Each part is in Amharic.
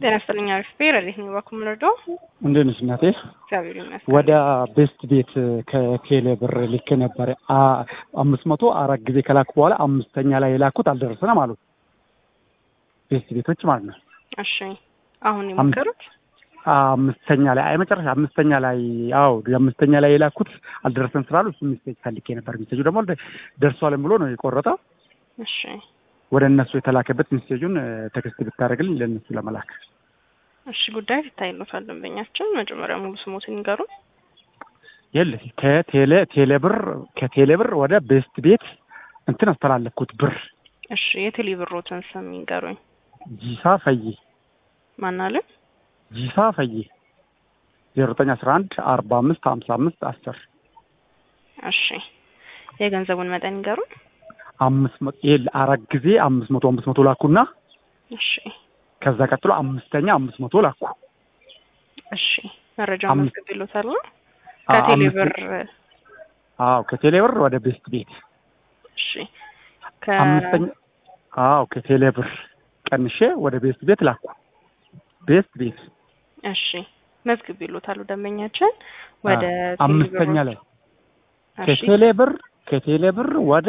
ጤና ይስጥልኝ። አሪፍ ቤር እንዴት ነው ባኩም ልርዶ? እንዴት ነሽ እናቴ? እግዚአብሔር ይመስገን። ወደ ቤስት ቤት ከቴሌ ብር ልክ ነበር አ- አምስት መቶ አራት ጊዜ ከላኩ በኋላ አምስተኛ ላይ የላኩት አልደረሰንም አሉ ቤስት ቤቶች ማለት ነው። እሺ አሁን የሞከሩት አምስተኛ ላይ አይ መጨረሻ አምስተኛ ላይ አዎ አምስተኛ ላይ የላኩት አልደረሰን ስላሉ እሱ ሚስቴጅ ፈልጌ ነበር። ሚስቴጁ ደግሞ ደርሷልን ብሎ ነው የቆረጠው። እሺ ወደ እነሱ የተላከበት ሚስቴጁን ቴክስት ብታደርግልኝ ለእነሱ ለመላክ እሺ ጉዳይ ይታይሎታል። ደንበኛችን መጀመሪያ ሙሉ ስሞትን ይንገሩ። የለ ከቴሌ ቴሌ ብር ከቴሌ ብር ወደ ቤስት ቤት እንትን አስተላለፍኩት ብር እሺ የቴሌ ብሮትን ስም ይንገሩኝ። ጂሳ ፈዬ ማናለን? ጂሳ ፈዬ ዜሮ ዘጠኝ አስራ አንድ አርባ አምስት ሀምሳ አምስት አስር እሺ የገንዘቡን መጠን ይንገሩኝ። አምስት መቶ ይሄ አራት ጊዜ አምስት መቶ አምስት መቶ ላኩና እሺ ከዛ ቀጥሎ አምስተኛ አምስት መቶ ላኩ። እሺ መረጃ አምስት- መዝግብ ይሎታል። አ- ከቴሌ አምስት- ብር አዎ ከቴሌ ብር ወደ ቤስት ቤት እሺ አምስተኛ አዎ ከቴሌ ብር ቀንሼ ወደ ቤስት ቤት ላኩ። ቤስት ቤት እሺ መዝግብ ይሎታሉ። ደንበኛችን ወደ አ- ቴሌ አምስተኛ ብሮት- ላይ እሺ ከቴሌ ብር ከቴሌ ብር ወደ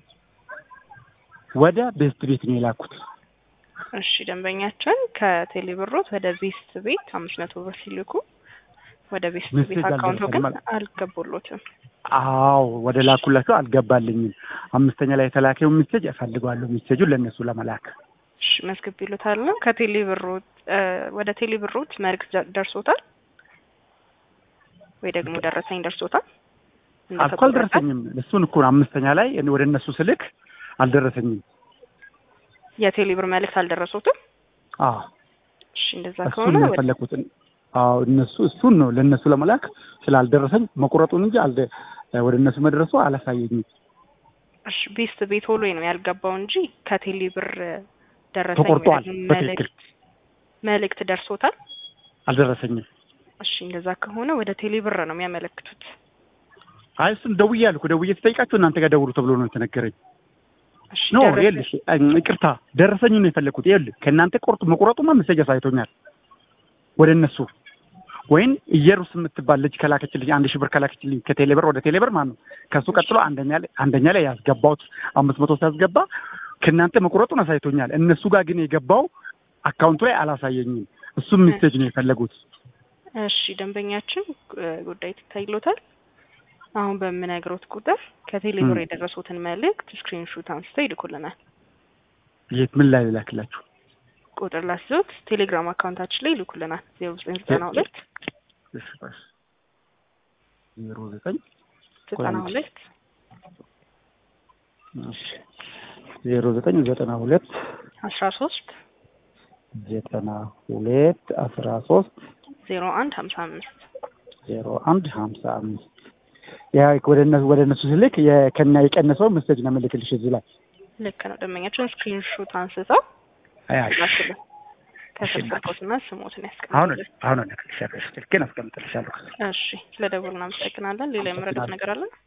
ወደ ቤስት ቤት ነው የላኩት። እሺ ደንበኛችን ከቴሌ ብሮት ወደ ቤስት ቤት አምስት መቶ ብር ሲልኩ ወደ ቤስት ቤት ሜሴጅ አካውንቶ ግን አልደረሰንም አለ። አልገቡሎትም። አዎ ወደ ላኩላቸው አልገባልኝም። አምስተኛ ላይ የተላከው ሚሴጅ እፈልጋለሁ ሚሴጁን ለእነሱ ለመላክ እሺ መዝግብ ይሉታል። ከቴሌ ብሮት እ ወደ ቴሌ ብሮት መልዕክት ደ- ደርሶታል ወይ ደግሞ ደረሰኝ ደርሶታል? አልኮ እንደተቆረጠ? አልደረሰኝም። እሱን እኮ ነው አምስተኛ ላይ እኔ ወደ እነሱ ስልክ አልደረሰኝም። የቴሌ ብር መልዕክት አልደረሶትም? አዎ እሺ እንደዛ እሱን ከሆነ ነው ወደ- የፈለኩት። አዎ እነሱ እሱን ነው ለእነሱ ለመላክ ስላልደረሰኝ መቁረጡን እንጂ አልደ ወደ እነሱ መድረሱ አላሳየኝም። እሺ ቤስት ቤት ሆሎ ነው ያልገባው እንጂ ከቴሌ ብር ደረሰኝ ተቆርጧል። ወይም በትክክል መልዕክት መልዕክት ደርሶታል። አልደረሰኝም። እሺ እንደዛ ከሆነ ወደ ቴሌ ብር ነው የሚያመለክቱት። አይ እሱን ደውዬ አልኩ። ደውዬ ስጠይቃቸው እናንተ ጋር ደውሉ ተብሎ ነው የተነገረኝ። እሺ ኖ ደረሰኝ- ይኸውልሽ፣ እም፣ ይቅርታ ደረሰኝ ነው የፈለኩት። ይኸውልህ ከእናንተ ቆርጡ መቁረጡማ መሰጃ ሳይቶኛል ወደ እነሱ ወይም ኢየሩስ የምትባል ልጅ ከላከችልኝ አንድ ሺህ ብር ከላከችልኝ ከቴሌ ብር ወደ ቴሌ ብር ማለት ነው። ከእሱ ቀጥሎ አንደኛ ላይ አንደኛ ላይ ያስገባሁት አምስት መቶ ሲያስገባ ከእናንተ መቁረጡን አሳይቶኛል። እነሱ ጋር ግን የገባው አካውንቱ ላይ አላሳየኝም። እሱም ሚስቴጅ ነው የፈለጉት። እሺ ደንበኛችን እ ጉዳይ ትታይሎታል። አሁን በምነግሮት ቁጥር ከቴሌ ብር ም። የደረሱትን መልእክት ስክሪንሹት አንስተው ይልኩልናል። የት ምን ላይ ልላክላችሁ? ቁጥር ላስዞት ቴሌግራም አካውንታችን ላይ ይልኩልናል። ዜሮ ዘጠኝ ዘጠና ሁለት እሺ፣ ቆይ። ዜሮ ዘጠኝ ዘጠና ሁለት እሺ፣ ዜሮ ዘጠኝ ዘጠና ሁለት አስራ ሶስት ዘጠና ሁለት አስራ ሶስት ዜሮ አንድ ሀምሳ አምስት ዜሮ አንድ ሀምሳ አምስት ያ ወደ እነሱ ወደ እነሱ ስልክ የከና የቀነሰው መሰጅ ነው የምልክልሽ እዚህ ላይ ልክ ነው። ደንበኛችን ስክሪንሹት አንስተው አያሽ ላክልን። ከስር እሺ፣ ስልኮትና ስሞትን አሁን ያስቀምጡልን። አሁን እልክልሻለሁ ስልኬን አስቀምጥልሻለሁ እሺ ስለ ደውል እናመሰግናለን። ሌላ የመረዳት ነገር አለን?